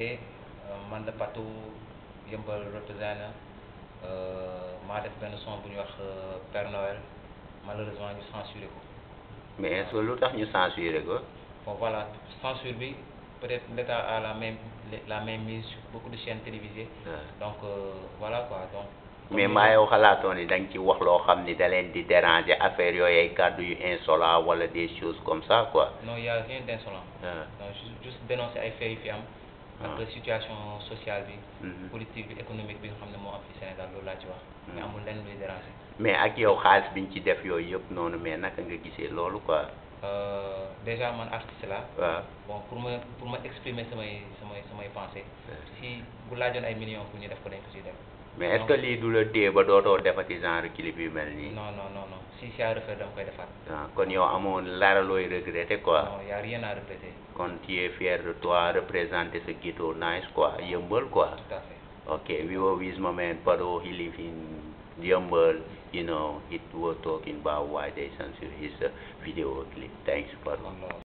et man la Patou yëmbal représenté maa def benn son bu ñuy wax Père Noël malheureusement ñu censuré ko mais est-ce que lu tax ñu censuré ko bon voilà censure bi peut-être l'État a la même la même mise sur beaucoup de chaînes télévisées donc euh, voilà quoi donc mais maa yow xalaatoon ni da nga ci wax loo xam ni da leen di déranger affaire yooyu ay kàddu yu insolent wala des choses comme ça quoi non il y a rien d'insolent ah donc juste juste dénoncer ay faits yu fi am ak situation sociale bi Mhm. politique bi économique bi nga xam ne moo am fi Sénégal loolu laa ci wax mais amul lenn luy déranger mais ak yow xaalis biñ ci def yooyu yëpp noonu mais naka nga gisee loolu quoi Euh, déjà man artiste la waaw bon pour ma pour ma exprimer samay samay samay pensées si bu laajoon ay millions pour ñu def ko dañ ko siy def mais est-ce que lii du la téye ba dootoo defati genre clip yu mel nii non non non non si si à refaire dama koy defaat ah kon yow amoon lara looy regretter quoi non y a rien à regretter kon tu es fier de toi représenter ce ghetto nice quoi yëmbal quoi tout à fait Okay, we were with my man Pado. He live in Yambal. You know, he was talking about why they censor his uh, video clip. Thanks, Pado. kon loolu